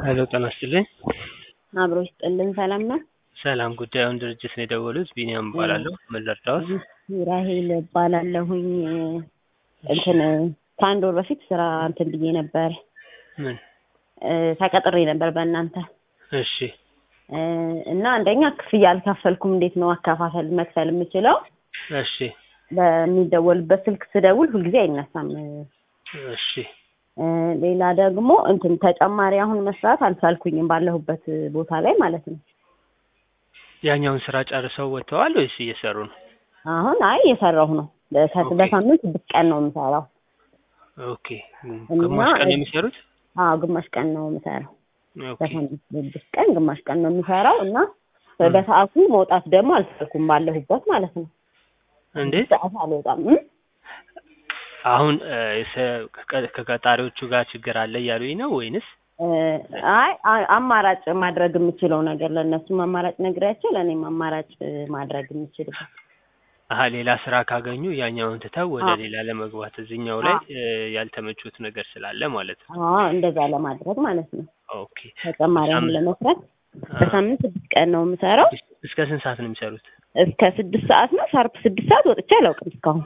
ሄሎ ጤና ይስጥልኝ። አብሮ ይስጥልን። ሰላም ነው? ሰላም ጉዳዩን ድርጅት ነው የደወሉት። ቢኒያም እባላለሁ። ምን ልርዳዎት? ራሄል እባላለሁኝ። እንትን ከአንድ ወር በፊት ስራ እንትን ብዬ ነበር ምን? እ፣ ተቀጥሬ ነበር በእናንተ እሺ እ፣ እና አንደኛ ክፍያ አልከፈልኩም። እንዴት ነው አከፋፈል መክፈል የምችለው? እሺ በሚደወልበት ስልክ ስደውል ሁልጊዜ አይነሳም። እሺ እ፣ ሌላ ደግሞ እንትን ተጨማሪ አሁን መስራት አልቻልኩኝም ባለሁበት ቦታ ላይ ማለት ነው። ያኛውን ስራ ጨርሰው ወጥተዋል ወይስ እየሰሩ ነው? አሁን አይ እየሰራሁ ነው። በሳ- ኦኬ። በሳምንት ስድስት ቀን ነው የምሰራው። ኦኬ እና ግማሽ ቀን እ- የሚሰሩት? አዎ ግማሽ ቀን ነው የምሰራው። ኦኬ በሳምንት ስድስት ቀን ግማሽ ቀን ነው የምሰራው እና በሰዓቱ መውጣት ደግሞ አልቻልኩም ባለሁበት ማለት ነው። እንዴት? ሰዓት አልወጣም እ? አሁን እ፣ የሰ- ከቀ- ከቀጣሪዎቹ ጋር ችግር አለ እያሉኝ ነው ወይንስ? እ፣ አይ አ- አማራጭ ማድረግ የምችለው ነገር ለእነሱም አማራጭ ነግሬያቸው ለእኔም አማራጭ እ፣ ማድረግ የምችልበት አሀ ሌላ ስራ ካገኙ ያኛውን ትተው ወደ አዎ። ሌላ ለመግባት እዚህኛው ላይ እ፣ ያልተመቹት ነገር ስላለ ማለት ነው። አዎ እንደዛ ለማድረግ ማለት ነው። ኦኬ ተጨማሪ አሁን በሳምንት- ለመስራት አ፣ በሳምንት ስድስት ቀን ነው የምሰራው። እስከ ስንት ሰዓት ነው የሚሰሩት? እስከ ስድስት ሰዓት ነው ሻርፕ ስድስት ሰዓት ወጥቼ አላውቅም እስካሁን።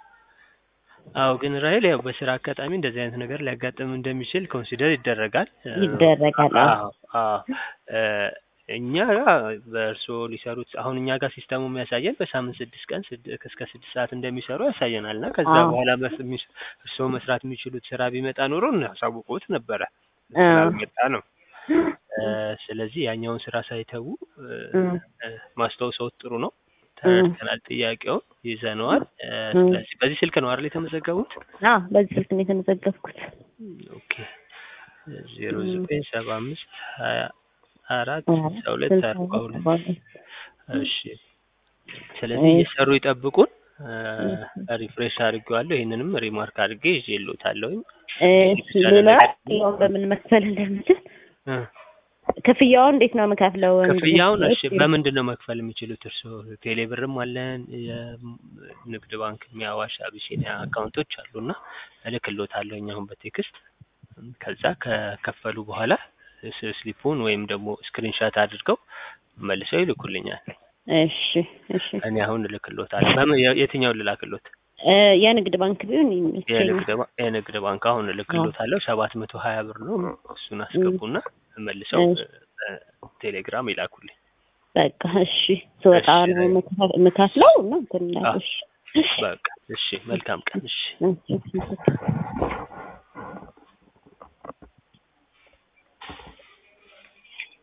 አዎ ግን ራይል ያው በስራ አጋጣሚ እንደዚህ አይነት ነገር ሊያጋጥም እንደሚችል ኮንሲደር ይደረጋል እ፣ ይደረጋል። አዎ። አዎ አዎ እ፣ እኛ በእርስዎ ሊሰሩት አሁን እኛ ጋር ሲስተሙ የሚያሳየን በሳምንት ስድስት ቀን ስድ- እስከ ስድስት ሰዓት እንደሚሰሩ ያሳየናል እና ከዛ አዎ። በኋላ መስ- የሚስ- እርስዎ መስራት የሚችሉት ስራ ቢመጣ ኖሮ እናሳውቅዎት ነበረ አዎ። ስላልመጣ ነው እ፣ ስለዚህ ያኛውን ስራ ሳይተዉ እ፣ እ። እ፣ ማስታወስዎት ጥሩ ነው ተረድተናል ጥያቄውን ይዘነዋል እ፣ እ። ስለዚህ በዚህ ስልክ ነው አይደል የተመዘገቡት አዎ በዚህ ስልክ ነው የተመዘገብኩት። ኦኬ ዜሮ ዘጠኝ ሰባ አምስት ሀያ አራት አዎ፣ ስልሳ ሁለት ስልሳ አርባ ሁለት ሁለት አርባ ሁለት እሺ ስለዚህ እሺ። እየሰሩ ይጠብቁን ሪፍሬሽ አድርጌዋለሁ ይህንንም ሪማርክ አድርጌ ይዤልዎታለሁኝ እሺ ሌላ ክፍያውን በምን መክፈል እንደምችል እ፣ ክፍያውን እንዴት ነው የምከፍለው? ክፍያውን እሺ በምንድን ነው መክፈል የሚችሉት እርስዎ ቴሌ ብርም አለን የንግድ ባንክ የአዋሽ አቢሲኒያ አካውንቶች አሉና እልክልዎታለሁኝ አሁን በቴክስት ከዛ ከከፈሉ በኋላ ስ- ስሊፑን ወይም ደግሞ ስክሪንሻት አድርገው መልሰው ይልኩልኛል እሺ እሺ እኔ አሁን እልክልዎታለሁ በምን የ- የትኛውን ልላክልዎት እ፣ የንግድ ባንክ ቢሆን ይመቸኛል። የንግድ ባ- የንግድ ባንክ አሁን እልክልዎታለሁ ሰባት መቶ ሀያ ብር ነው እሱን አስገቡና መልሰው እሺ። እ፣ ቴሌግራም ይላኩልኝ በቃ እሺ ስወጣ እሺ፣ ነው የምከፍ- የምከፍለው እና እንትን እላለሁ። እሺ በቃ እሺ መልካም ቀን እሺ እሺ እሺ